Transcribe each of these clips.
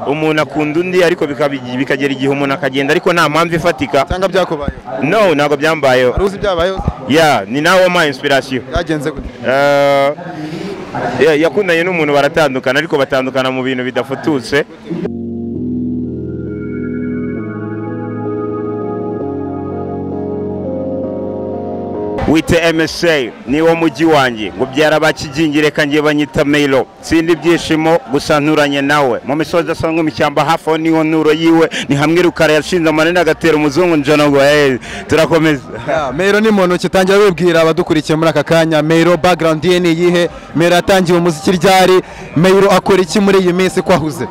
umuntu akunda undi ariko bikabi- bikagera igihe umuntu akagenda ariko nta mpamvu ifatika cyangwa byakubayeho no ntabwo byambayeho hari uzi ibyabayeho ya ni nawe wampaye inspiration byagenze gute Eh, ya- yakundanye n'umuntu baratandukana ariko batandukana mu bintu bidafututse wite MSA ni wo mujyi wanjye ngo byara bakigingi reka ngiye banyita Meyiro sindi ibyishimo gusa nturanye nawe mu misozi idasanzwe mu ishyamba hafi aho niho nturo yiwe ni hamwe rukara yashinze amanini agatera umuzungu njana ngo hey, turakomeza mero ni muntu kitangira wibwira abadukurikiye muri aka kanya mero background ye ni iyihe mero yatangiye umuziki ryari mero akora iki muri iyi minsi ko ahuze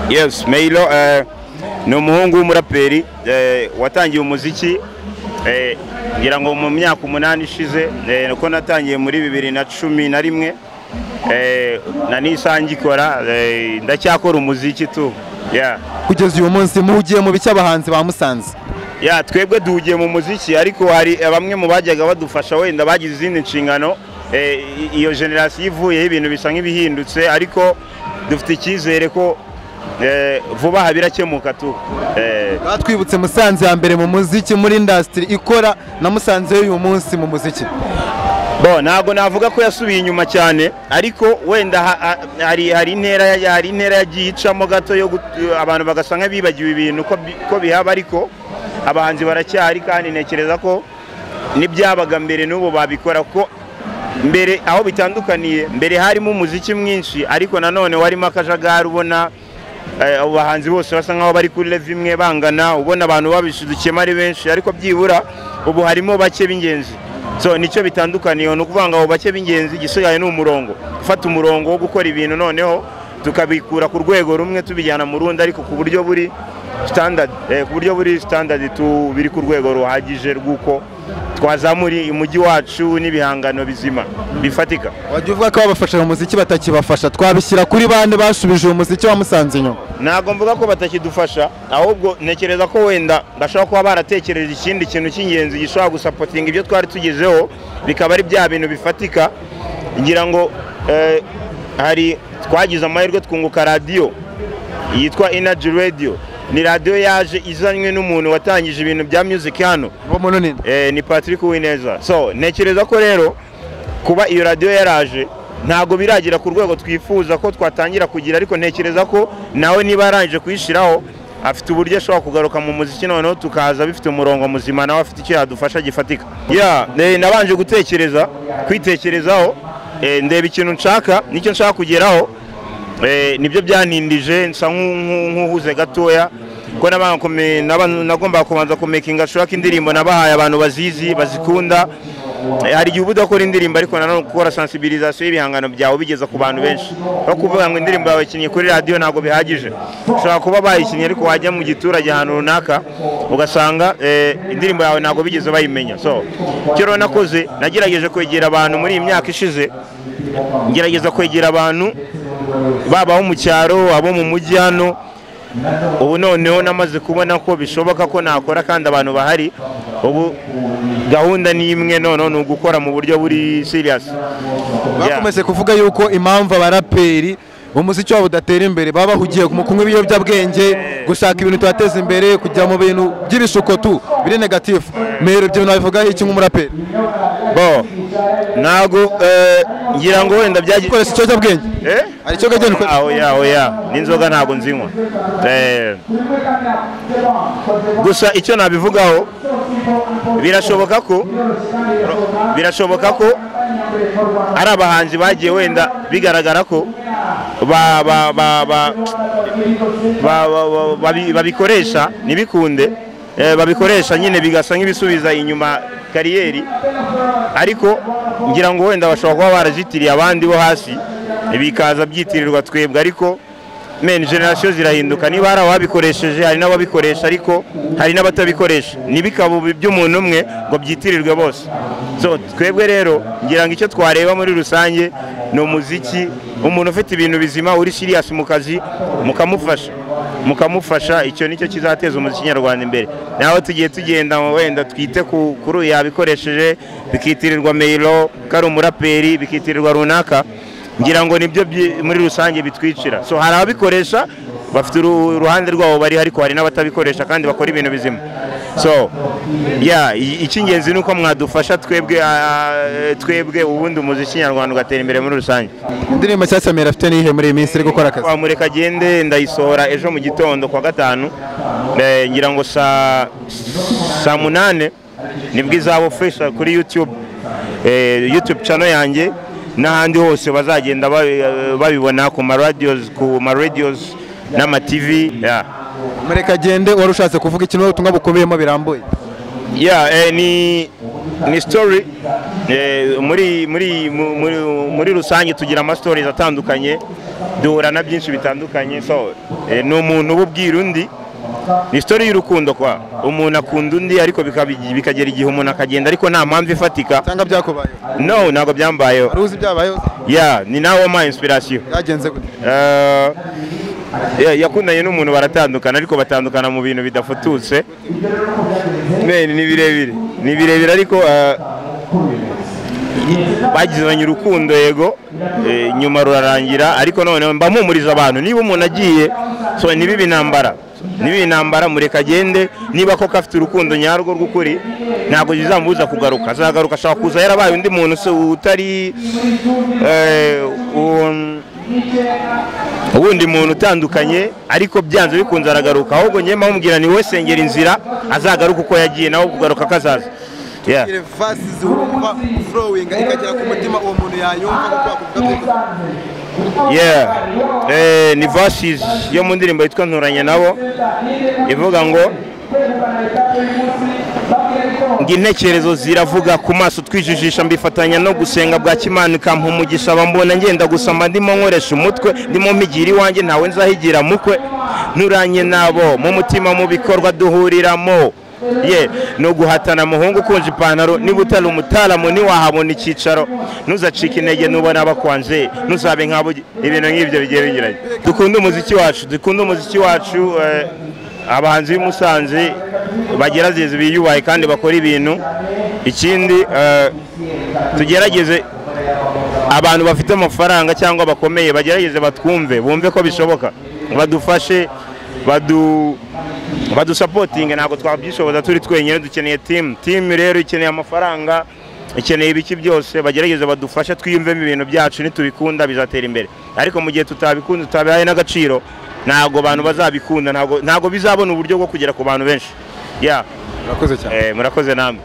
yes Meyiro eh, ni umuhungu w'umuraperi eh, watangiye umuziki eh, ngira ngo mu myaka umunani ishize eh, uko natangiye muri bibiri na cumi na rimwe eh, na nisa ngikora eh, ndacyakora umuziki tu yeah. kugeza uyu munsi muhugiye mu bice abahanzi ba musanze ya twebwe duhugiye mu muziki ariko hari bamwe mu bajyaga badufasha wenda bagize izindi nshingano Eh, i- iyo generasiyo ivuyeho ibintu bisa nk'ibihindutse ariko dufite icyizere ko eh, vuba aha birakemuka tu Eh, batwibutse musanze ya mbere mu muziki muri indasitiri ikora na musanze y'uyu munsi mu muziki bo ntabwo navuga ko yasubiye inyuma cyane ariko wenda ha- ha- hari hari intera ya- hari intera yagiye icamo gato yo gut- abantu bagasa nk'abibagiwe ibintu ko bi- ko bihaba ariko abahanzi baracyahari kandi ntekereza ko n'ibyabaga mbere n'ubu babikora ko mbere aho bitandukaniye mbere harimo umuziki mwinshi ariko nanone warimo akajagari ubona eh, abo bahanzi bose basa nkaho bari kuri level imwe bangana ubona abantu babishidukiyemo ari benshi ariko byibura ubu harimo bake b'ingenzi so nicyo bitandukaniye ni ukuvuga ngo abo bake b'ingenzi igisigaye ni umurongo gufata umurongo wo gukora ibintu noneho tukabikura ku rwego rumwe tubijyana mu rundi ariko ku buryo buri standard eh, ku buryo buri standard tu biri ku rwego ruhagije rw'uko twazamura umujyi wacu n'ibihangano bizima bifatika wajya uvuga ko ababafasha mu muziki batakibafasha twabishyira kuri bande basubije uwo muziki wa musanze inyuma ntabwo mvuga ko batakidufasha ahubwo ntekereza ko wenda bashobora kuba baratekereje ikindi kintu cy'ingenzi gishobora gusapotinga ibyo twari tugezeho bikaba ari bya bintu bifatika ngira ngo eh, hari twagize amahirwe twunguka radiyo yitwa inaji radiyo ni radiyo yaje izanywe n'umuntu watangije ibintu bya music hano uwo muntu ni eh, ni Patrick Uwineza so ntekereza ko rero kuba iyo radiyo yaraje ntabwo biragera ku rwego twifuza ko twatangira kugira ariko ntekereza ko nawe niba yarangije kuyishyiraho afite uburyo ashobora kugaruka mu muziki noneho tukaza bifite umurongo muzima nawe afite icyo yadufasha gifatika ya nabanje gutekereza kwitekerezaho eh, ndeba ikintu nshaka nicyo nshaka kugeraho Eh, nibyo byantindije nsa nk'u- nk'u- nk'uhuze gatoya ko nabanga kume- naba- nagombaga kubanza kumekinga shaka indirimbo nabahaye abantu bazizi bazikunda Eh, hari igihe uba udakora indirimbo ariko nanone gukora sensibilisation y'ibihangano byawe bigeza ku bantu benshi no kuvuga ngo indirimbo yawe ikinnye kuri radiyo ntabwo bihagije ushobora kuba bayikinnye ariko wajya mu giturage ahantu runaka ugasanga eh, indirimbo yawe ntabwo bigeze bayimenya so icyo rero nakoze nagerageje kwegera abantu muri iyi myaka ishize ngerageza kwegera abantu baba abo mu cyaro abo mu mujyi hano ubu noneho namaze kubona ko bishoboka ko nakora kandi abantu bahari ubu gahunda ni imwe noneho ni ugukora mu buryo buri siriyasi bakomeje kuvuga yuko impamvu abaraperi umuziki wabo udatera imbere baba bahugiye mu kunywa ibiyobyabwenge gushaka ibintu tubateza imbere kujya mu bintu by'ibishuko tu biri negatifu mero ibyo bintu wabivugaho iki nk'umuraperi bo ntabwo eh, ngira ngo wenda byagiye ukoresha ikiyobyabwenge Eh? hari icyo gagenda ukoresha aho ya aho ya n'inzoga ntabwo nzinywa Eh, gusa icyo nabivugaho birashoboka ko birashoboka ko ari abahanzi bagiye wenda bigaragara ko ba- ba- ba- ba- ba- ba- ba- babi- babikoresha ntibikunde eh, babikoresha nyine bigasa nk'ibisubiza inyuma kariyeri ariko ngira ngo wenda bashobora kuba barazitiriye abandi bo hasi bikaza byitirirwa twebwe ariko meni generasiyo zirahinduka niba hari ababikoresheje hari n'ababikoresha ariko hari n'abatabikoresha ntibikabe by'umuntu umwe ngo byitirirwe bose so twebwe rero ngira ngo icyo twareba muri rusange ni umuziki umuntu ufite ibintu bizima uri siriyasi mu kazi mukamufasha mukamufasha icyo nicyo kizateza umuziki nyarwanda imbere nawe tugiye tugenda wenda twite ku- kuri uyu yabikoresheje bikitirirwa meyiro ko ari umuraperi bikitirirwa runaka ngira ngo nibyo byi- muri rusange bitwicira so hari ababikoresha bafite uru- uruhande rwabo bari ariko hari n'abatabikoresha kandi bakora ibintu bizima so yeah, i- icy'ingenzi ni uko mwadufasha twebwe ah, twebwe ubundi umuziki nyarwanda ugatera imbere muri rusange indirimbo nshyashya mbere afite n'iyihe muri iyi minsi iri gukora akazi twamureka agende ndayisohora ejo mu gitondo kwa gatanu Eh, ngira ngo saa saa munane nibwo izaba official kuri youtube Eh, youtube channel yanjye n'ahandi hose bazagenda babi- babibona ku ma radios ku ma radios n'ama TV yeah. murekagende wari ushatse kuvuga ikintu ubutumwa bukubiyemo birambuye yeah, eh, ni ni story eh, muri muri mu- muri muri rusange tugira ama stories atandukanye duhura na byinshi bitandukanye so eh, ni umuntu uba ubwira undi ni story y'urukundo kwa umuntu akunda undi ariko bikabi- bikagera igihe umuntu akagenda ariko nta mpamvu ifatika cyangwa byakubayeho no ntabwo byambayeho wari uzi ibyabayeho yeah, ni nawe ma inspiration byagenze gute Eh, ya- yakundanye n'umuntu baratandukana ariko batandukana mu bintu bidafututse Men, ni birebire ni birebire ariko eh, bagizanye urukundo yego eh, nyuma rurarangira ariko noneho mba mpumuriza abantu niba umuntu agiye so niba intambara niba intambara mureka agende niba koko afite urukundo nyarwo rw'ukuri ntabwo bizamubuza kugaruka azagaruka ashobora kuza yarabaye undi muntu se utari eh, um, ubundi muntu utandukanye ariko byanze bikunze aragaruka ahubwo njyewe mpamubwira ni wowe sengera inzira azagaruka uko yagiye nawe kugaruka kazaza yeah. vasi ziwumva furowinga ikagera ku mutima uwo muntu yayumva kuko wakuvuga yeah. eh, ni verses yo mu ndirimbo yitwa nturanye nabo ivuga ngo ngo intekerezo ziravuga ku maso twijijisha mbifatanya no gusenga bwa kimana ikampa umugisha bambona ngenda gusa mba ndimo nkoresha umutwe ndimo mpigira iwanjye ntawe nzahigira mukwe nturanye nabo mu mutima mu bikorwa duhuriramo ye ni uguhatana muhungu ukunje ipantaro niba utari umutaramu ntiwahabona icyicaro ntuzacike intege nubona abakwanje ntuzabe nk'abo ibintu nk'ibyo bigiye binyuranye dukunde umuziki wacu dukunde umuziki wacu eh, abahanzi b'i Musanze bagerageze biyubahe kandi bakora ibintu ikindi eh, tugerageze abantu bafite amafaranga cyangwa bakomeye bagerageze batwumve bumve ko bishoboka badufashe badu badusapotinge ntabwo twabyishoboza turi twenyine dukeneye timu timu rero ikeneye amafaranga ikeneye ibiki byose bagerageze badufashe twiyumvemo ibintu byacu nitubikunda bizatera imbere ariko mu gihe tutabikunze tutabihaye n'agaciro ntabwo abantu bazabikunda ntabwo ntabwo bizabona uburyo bwo kugera ku bantu benshi yeah. murakoze cyane eh, murakoze namwe